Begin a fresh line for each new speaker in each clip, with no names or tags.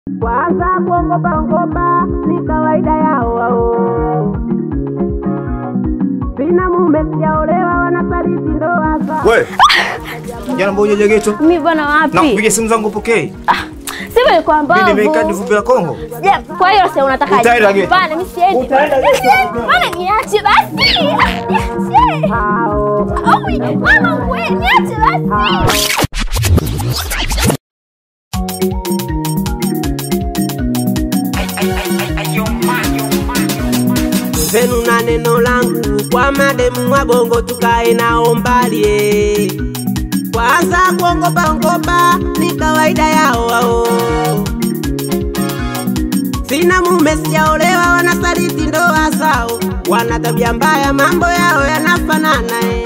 Kwanza kuongopa ngopa ni kawaida yao wao. Sina mume sijaolewa, wanasaliti ndoa zao.
We. Jana mbona hujaja geto?
Mimi bwana wapi?
Na kupiga simu zangu upokee.
Sivyo ni kwa
Mimi nimekaa
mbavu.
vumbi la Kongo.
Je, kwa hiyo sasa unataka
Utaenda geto.
Bana mimi siendi.
Utaenda geto.
Bana niache basi. Niache.
Hao.
Aui, mama ngwe, niache basi.
Zenu na neno langu kwa mademu wa bongo tukae nao mbali eh. Kwanza kuongopa ngopa ni kawaida yao wao. Sina mume sijaolewa, wanasaliti ndoa zao, wana tabia mbaya, mambo yao yanafanana eh.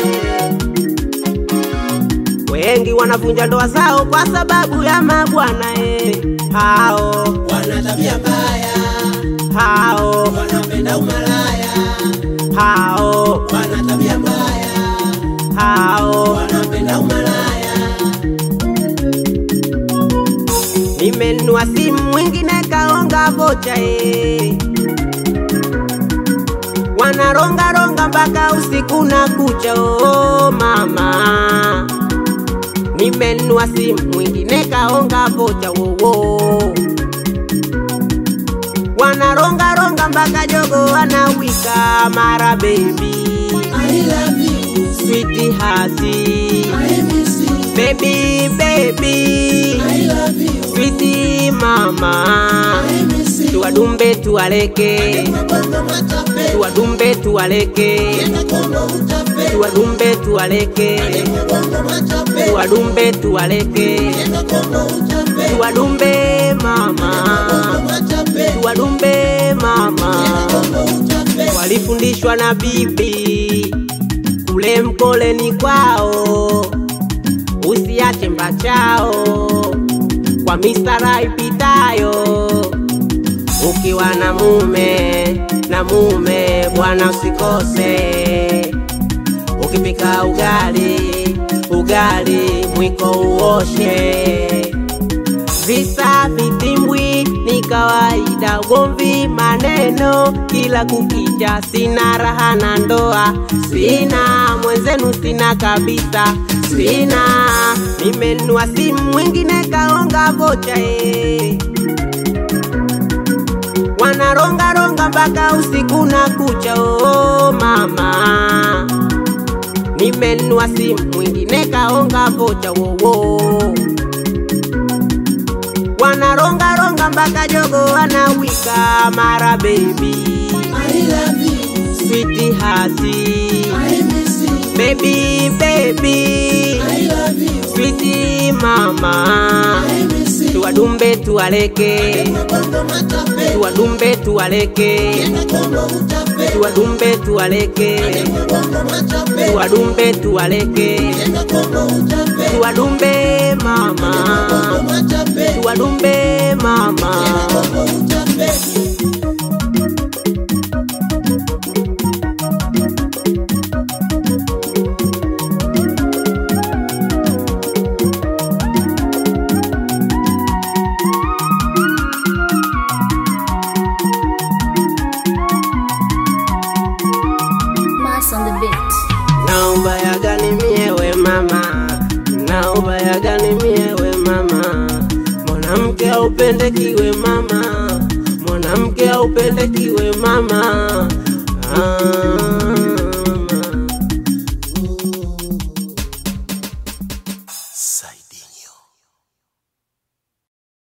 Wengi wanavunja ndoa zao kwa sababu ya mabwana eh. Hao wana tabia mbaya, hao wanapenda umalaya, hao wana tabia mbaya, hao wanapenda umalaya. Nimenunua simu mwingine kaonga vocha eh. Wanaronga ronga mpaka usiku na kucha oh mama. Nimenunua simu mwingine kaonga vocha wowo. Wanaronga ronga mpaka jogo anawika mara baby. I love you. Sweetie hati. I miss you. Baby baby. I love you. Sweetie mama. I miss you. Tuwadumbe tuwaleke. Tuwadumbe tuwaleke. Tuwadumbe tuwaleke. Tuwadumbe tuwaleke. Tuwadumbe mama. Tuwadumbe mama. Walifundishwa na bibi kule mkoleni kwao, usiache mbachao kwa misara ipitayo. Ukiwa na mume na mume, bwana usikose. Ukipika ugali ugali, mwiko uoshe. Visa vitimbwi ni kawaida, ugomvi maneno kila kukicha. Sina raha na ndoa, sina mwenzenu, sina kabisa, sina. Nimenunua simu mwingine kaonga vocha eh. Wanaronga ronga mpaka usiku na kucha, oh mama. Nimenunua simu mwingine kaonga vocha wowo wanaronga ronga mpaka jogo anawika mara baby I love you sweetie hati I miss you baby baby I love you sweetie mama I miss you tuwadumbe tuwaleke tuwadumbe tuwaleke tuwadumbe tuwaleke tuwadumbe tuwaleke tuwadumbe mama tuwadumbe mama
Mass on the beat.
naomba yaganimie we mama naomba yaganimie we mama mwanamke aupendekiwe mama mwanamke aupendekiwe mama ah, mama.
Sai.